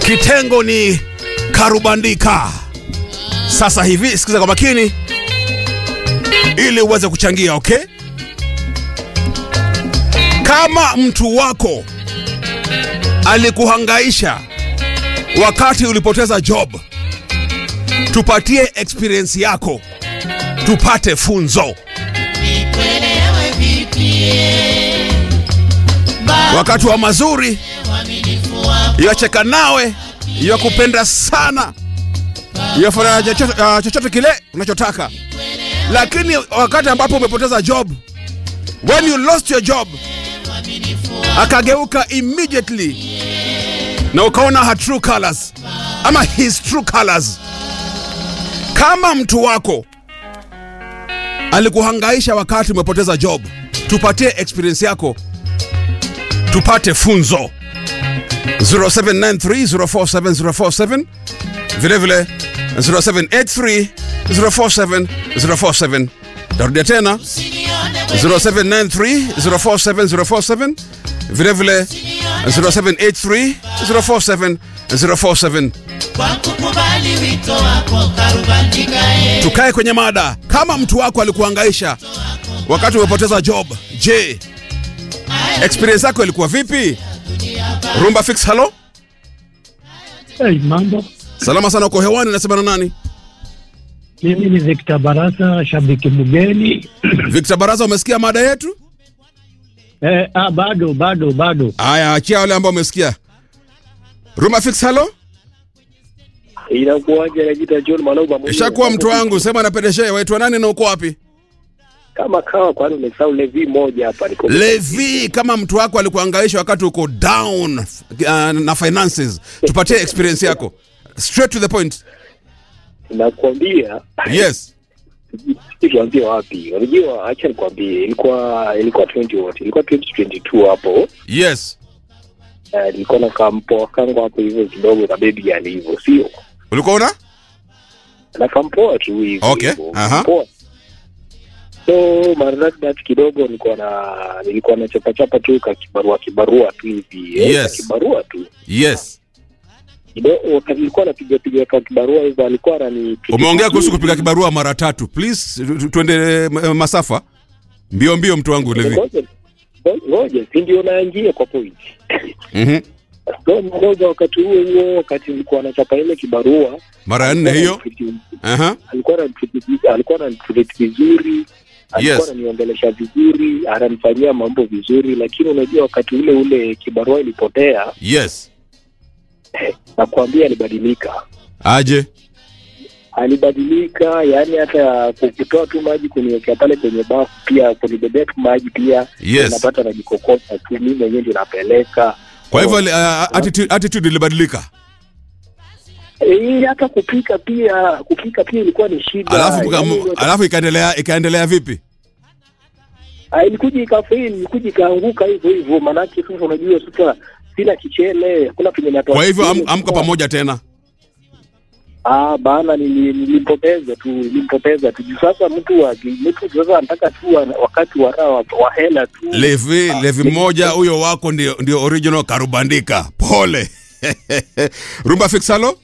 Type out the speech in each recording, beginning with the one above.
Kitengo ni karubandika. Sasa hivi sikiza kwa makini ili uweze kuchangia, okay? Kama mtu wako alikuhangaisha wakati ulipoteza job, tupatie experience yako, tupate funzo. Nikuelewe vipi Wakati wa mazuri uaminifu wako yacheka nawe, yakupenda sana, yafanya chochote ah, chochote kile unachotaka, lakini wakati ambapo umepoteza job, when you lost your job, akageuka immediately na ukaona her true colors ama his true colors. Kama mtu wako alikuhangaisha wakati umepoteza job, tupatie experience yako, tupate funzo. 0793047047 vile vile 0783047047 tarudia tena usinione 0793047047 vile vile 0783047047 kwa kukubali wito wako karubandika e tukae kwenye mada kama mtu wako alikuhangaisha wakati umepoteza job je experience yako ilikuwa vipi rumba fix halo Hey, mambo. salama sana uko hewani nasema na nani Mimi ni Victor Barasa, shabiki mgeni. victor baraza umesikia mada yetu Eh, ah, bado bado bado. Aya, achia wale ambao umesikia. Ruma fix halo? inakuwaje najita John Maloba mwenyewe. Ishakuwa mtu wangu, sema na pedeshe, waitwa nani na uko wapi? kama kawa kwani umesahau levi moja hapa niko Levi, kama mtu wako alikuangaisha wakati uko down uh, na finances, tupatie experience yako. Straight to the point. nakwambia Yes. tuanzie wapi unajua acha nikwambie ilikuwa ilikuwa 20 what ilikuwa 2022 hapo Yes. Eh, nilikuwa na kampoa kangu hapo hivyo kidogo na baby girl hivyo sio Ulikuwa una? na kampoa tu hivyo Okay, hivyo, aha. kampoa. so maridadi that kidogo nilikuwa na nilikuwa na chapa chapa tu ka kibarua kibarua tu hivi eh, Yes. ka kibarua tu Yes. kidogo wakati nilikuwa napiga piga ka kibarua hivyo alikuwa anani Umeongea kuhusu kupiga kibarua mara tatu. Please tu- tu- tuende eh, masafa. Mbio mbio mtu wangu Levi. Ngoja- ngoja si ndio naingia kwa point Mhm. so mmoja wakati huo huo wakati nilikuwa nachapa ile kibarua Mara ya nne hiyo. Aha. alikuwa ananitreat- alikuwa ananitreat vizuri alikuwa Yes. ananiongelesha vizuri ananifanyia mambo vizuri lakini unajua wakati ule ule kibarua ilipotea Yes. nakwambia alibadilika Aje. alibadilika yani hata kutoa tu maji kuniwekea pale kwenye bafu pia kunibebea tu maji pia Yes. napata najikokota tu mimi mwenyewe ndio napeleka Kwa hivyo uh, attitude, attitude ilibadilika. Eh, hata kupika pia kupika pia ilikuwa ni shida Alafu Yaani kuka- ile- alafu ikaendelea ikaendelea vipi? Ah, ilikuja ikafeli ilikuja ikaanguka hivyo hivyo maanake sasa unajua sasa sina kichele hakuna penye natoa Kwa hivyo am, kichele. amka pamoja tena. ah bana nili- nilimpoteza tu nilimpoteza tu Juu sasa mtu wa mtu sasa anataka tu wa- wakati wa raha wa, wa hela tu Levi, Ah, Levi ni- mmoja huyo wako ndio ndio original karubandika. Pole. Rumba fix halo?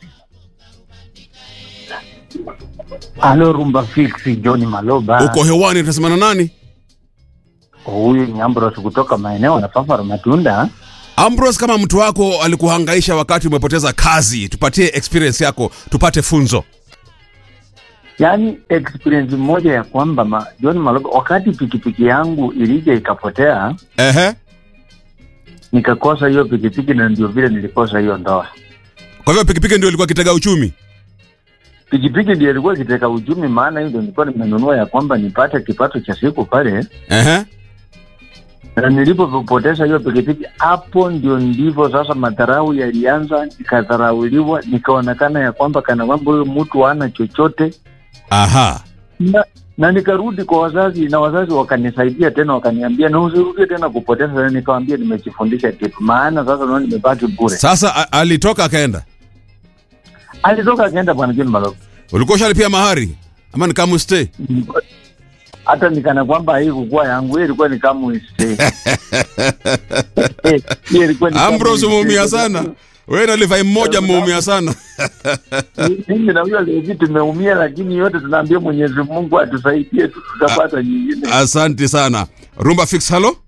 Halo Rumba Fix, John Maloba. Uko hewani tunasema na nani? Huyu ni Ambrose kutoka maeneo ya Fafara Matunda. Ambrose, kama mtu wako alikuhangaisha wakati umepoteza kazi, tupatie experience yako, tupate funzo. Yaani experience moja ya kwamba ma, John Maloba, wakati pikipiki yangu ilija ikapotea, Ehe. nikakosa hiyo pikipiki na ndio vile nilikosa hiyo ndoa. Kwa hivyo pikipiki ndio ilikuwa kitega uchumi. Pikipiki ndio ilikuwa kiteka uchumi, maana hiyo ndio nilikuwa nimenunua ya kwamba nipate kipato cha siku pale, Ehe. na nilipopoteza hiyo pikipiki, hapo ndio ndivyo sasa madharau yalianza, nikadharauliwa, nikaonekana ya kwamba kana kwamba huyo mtu hana chochote Aha. na, na nikarudi kwa wazazi na wazazi wakanisaidia tena, wakaniambia na usirudie tena kupoteza. Na nikawambia nimejifundisha kitu, maana sasa naona nimebaki bure. Sasa a- alitoka akaenda. Alitoka akaenda bwana John Maloba, Ulikuwa ushalipia mahari ama ni kama stay? hata nikana kwamba haikukuwa yangu, hiyo ilikuwa ni kama stay. Hiyo ilikuwa ni kama Ambrose stay. umeumia sana. wewe na Levi mmoja mmeumia sana mimi na huyo Levi tumeumia, lakini yote tunaambia Mwenyezi Mungu atusaidie, tu- tutapata nyingine. asante sana rumba fix halo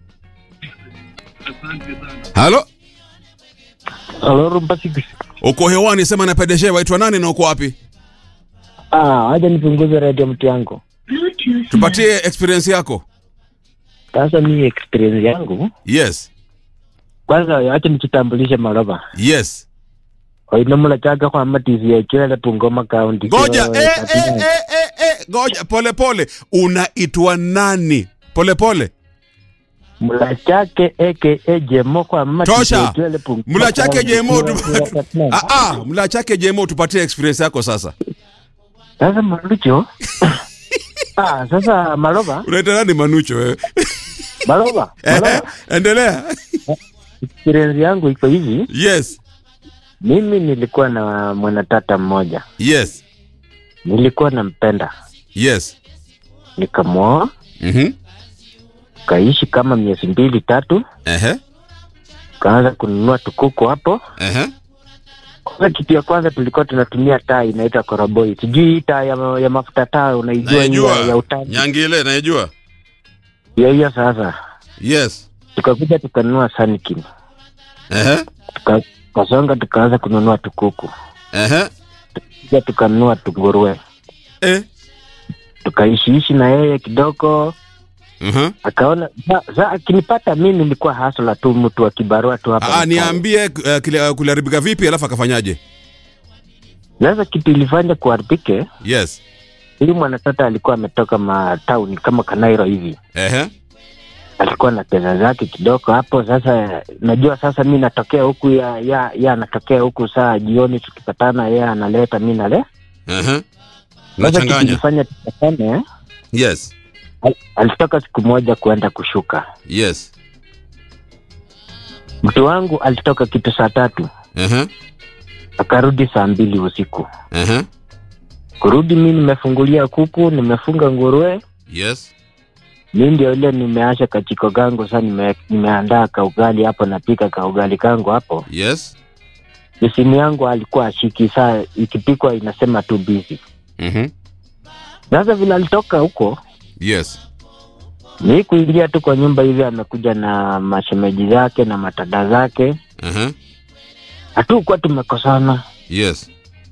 halo Halo, Rumba Six. uko hewani sema na PDG waitwa nani na uko wapi Ah, wacha nipunguze radio mtu yangu. tupatie experience yako Sasa mimi experience yangu, yes kwanza wacha nikitambulishe Maloba. yes Oinomula chaka kwa matisi ya chwele Bungoma County. ngoja Kwa- eh, eh, eh, eh, eh, ngoja pole pole unaitwa nani pole pole Mula chake aka Jemo kwa matisi Tosha. ya chwele Bungoma mla chake County. jemo tu... Kwa- ah, ah, mla chake jemo tupatie experience yako sasa Sasa Malucho. ah, sasa Maloba, unaita nani manucho wewe Maloba, Eh, Maloba. endelea Experience yangu iko hivi, yes mimi nilikuwa na mwanatata mmoja. yes Nilikuwa nampenda. yes Nikamwoa, mhm kaishi kama miezi mbili tatu, ehe kaanza kununua tukuku hapo. ehe Kwanza kitu ya kwanza tulikuwa tunatumia taa inaitwa koroboi. Sijui hii taa ya, ya mafuta taa unaijua hii ya, ya naijua utani. nyangile naijua Ya hiyo sasa. yes Tukakuja tukanunua Sunkin. ehe Tuka, kasonga tukaanza kununua tukuku. ehe Pia tukanunua tunguruwe. eh Tukaishiishi na yeye kidogo mhm akaona sa, sa akinipata mi nilikuwa hasla tu mtu wa kibarua tu hapa. ah mtaani. niambie uh, kile- kuliharibika vipi alafu akafanyaje Sasa kitu ilifanya kuharibike, yes huyu mwanatata alikuwa ametoka matauni kama Kanairo hivi. ehe alikuwa na pesa zake kidogo hapo. Sasa najua sasa mi natokea huku ya ya ya anatokea huku, saa jioni tukipatana, yeye analeta mi nale. ehe Sasa nachanganya tukifanya tupatane, yes al, alitoka siku moja kuenda kushuka. yes Mtu wangu alitoka kitu saa tatu ehe akarudi saa mbili usiku. ehe Kurudi mi nimefungulia kuku, nimefunga nguruwe, yes mi ndio ile nimeasha kachiko kangu, saa nime, nimeandaa kaugali hapo, napika kaugali kangu hapo. yes Simu yangu alikuwa ashiki, saa ikipikwa inasema tu busy. mhm Sasa vile alitoka huko, yes ni kuingia tu kwa nyumba hivi, amekuja na mashemeji zake na matada zake, ehe hatukuwa tumekosana. yes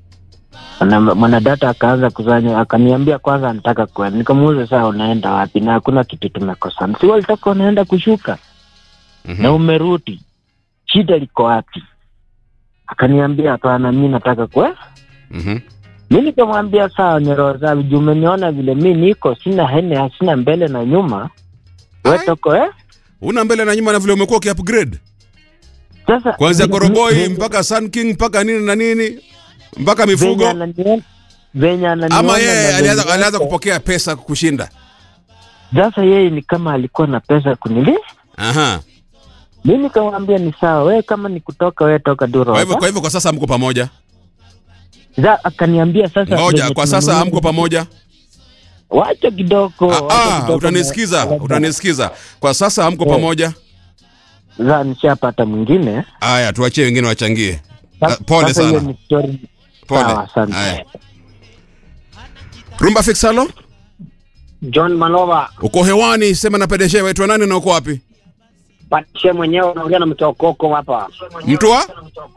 Na mwanadata akaanza kuzanya, akaniambia kwanza anataka kwenda. Nikamuuliza saa unaenda wapi? Na hakuna kitu tumekosana, si walitoka unaenda kushuka mhm na umerudi, shida liko wapi? Akaniambia hapana, mi nataka kwe mhm mi nikamwambia sawa, ni roho zangu juu umeniona vile mi niko, sina hene, sina mbele na nyuma, we Ai. toko eh? una mbele na nyuma na vile umekuwa ukiupgrade Sasa kuanzia vi- koroboi vi- mpaka sun king mpaka nini na nini mpaka venye mifugo ananiona- venye ananiona ama na yeye venye alianza yako. alianza kupokea pesa kushinda Sasa yeye ni kama alikuwa na pesa kunili, aha mi nikamwambia ni sawa, we kama ni kutoka we toka kwa hivyo Duro. kwa hivyo kwa sasa hamko pamoja Za akaniambia sasa, ngoja venye kwa sasa tunanunua- hamko pamoja wacha kidogo, ah, wacha ah, kidogo utanisikiza na- utanisikiza kwa sasa hamko Eh. pamoja Za nishapata mwingine. haya tuachie wengine wachangie Sasa- Ah, pole sasa hiyo sana ni story. pole Sawa, asante. haya rumba fix halo John Malova uko hewani sema na pedeshe waitwa nani na uko wapi patishe mwenyewe, unaongea na mtu wa Okoko hapa, mtu wa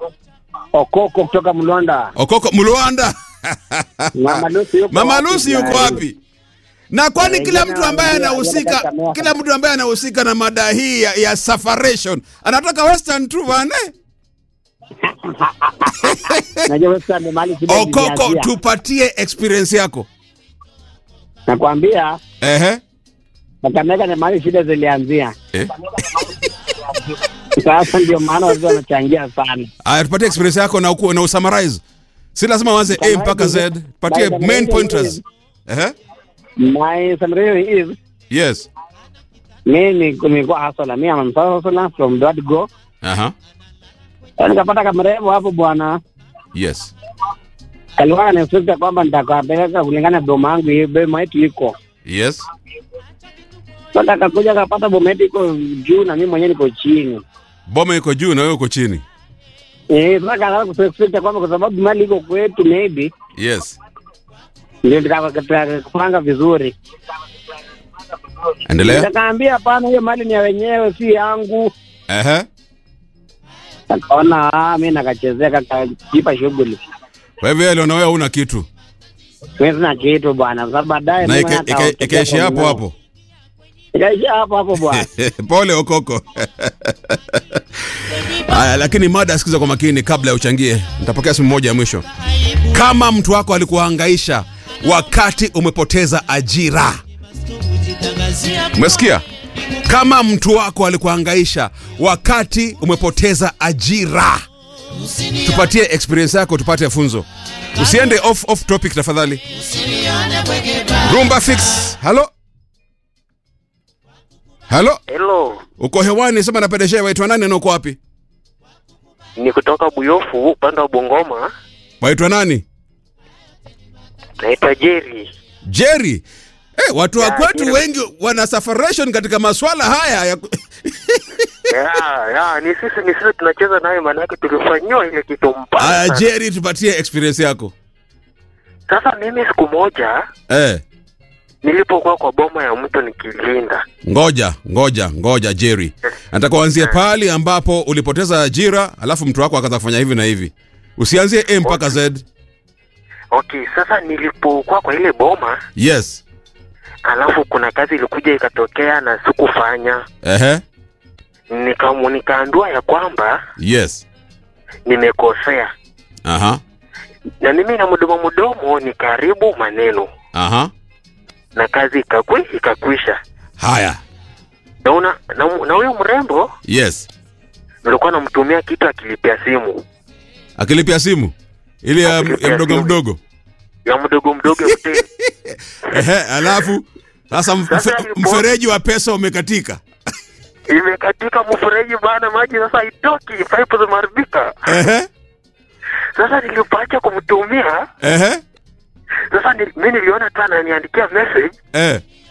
Okoko kutoka Mlonda. okoko mluanda Mama Lucy yuko mama wapi? lusi yuko wapi na kwani Eh, kila jana mtu ambaye waliambia anahusika wanataka kila mtu ambaye anahusika na mada hii ya, ya safaration anatoka western tu bane Najua wewe sasa ndio mahali shida okoko ilianzia. tupatie experience yako Nakwambia ehe Kakamega ni mahali shida zilianzia. eh? Sasa ndio maana wazee wanachangia sana. aya tupatie experience yako na, uku, na usummarize si lazima uanze a mpaka z tupatie By the main way, pointers ehe My summary is yes mimi ni- nilikuwa hustler. Mimi am a hustler from the word go. aha Sasa Nikapata kamrembo hapo bwana. yes Kalikuwa ananifuta kwamba nitakapeleka kulingana na boma yangu hiyo boma yetu iko. yes Sasa akakuja akapata boma yetu iko juu na mimi mwenyewe niko chini. boma iko juu na wewe uko chini Eh, sasa kaanza kususpect kwamba kwa sababu mali iko kwetu maybe Yes. ndio tukapanga vizuri. Endelea. Nikaambia hapana, hiyo mali ni ya wenyewe, si yangu. Ehe. Akaona ah, mimi nakachezea kakajipa shughuli. Kwa hivyo yeye aliona wewe huna kitu. Mimi sina kitu bwana. Sasa baadaye Na Mungu ika- hata ika- utokea ikaishia kwa hapo mwenyewe. hapo. Ikaishia hapo hapo bwana. Pole Okoko. Aya, lakini mada sikiza kwa makini kabla ya uchangie. Nitapokea simu moja ya mwisho. Kama mtu wako alikuhangaisha wakati umepoteza ajira, umesikia? Kama mtu wako alikuhangaisha wakati umepoteza ajira, tupatie experience yako, tupate funzo. Usiende off, off topic tafadhali. Rumba fix. Halo, halo, Hello, uko hewani, sema napendeshea. Waitwa nani na uko wapi? ni kutoka Buyofu upande wa Bungoma. Waitwa nani? Naitwa Jerry. Jerry. Eh, watu wa Ya, kwetu Jerry. wengi wana safaration katika maswala haya ya... ya, ya, ni sisi ni sisi tunacheza naye, maanake tulifanyiwa ile kitu mbaya. Aya, sana. Jerry, tupatie experience yako. Sasa mimi siku moja Eh, nilipokuwa kwa boma ya mtu nikilinda, ngoja ngoja ngoja Jerry, nataka uanzie pale ambapo ulipoteza ajira, alafu mtu wako akaanza kufanya hivi na hivi. Usianzie A mpaka Z. okay. Sasa nilipokuwa kwa ile boma, Yes. alafu kuna kazi ilikuja ikatokea na sikufanya, Ehe. nika nikaandua ya kwamba Yes. nimekosea, Aha. na mimi na mdomo mdomo nikaribu maneno Aha. na kazi ikakwi ikakwisha. Haya. na una na na huyo mrembo Yes. nilikuwa namtumia kitu akilipia simu Akilipia simu ile ya, Akilipia ya mdogo simu. mdogo. ya mdogo mdogo mteni. Ehe, alafu sasa mf- Sasa mfe- alipo- mfereji wa pesa umekatika. imekatika mfereji bana, maji sasa haitoki, pipe zimeharibika. Ehe. Sasa nilipoacha kumtumia Ehe. sasa ni, mi niliona tu ananiandikia message Eh.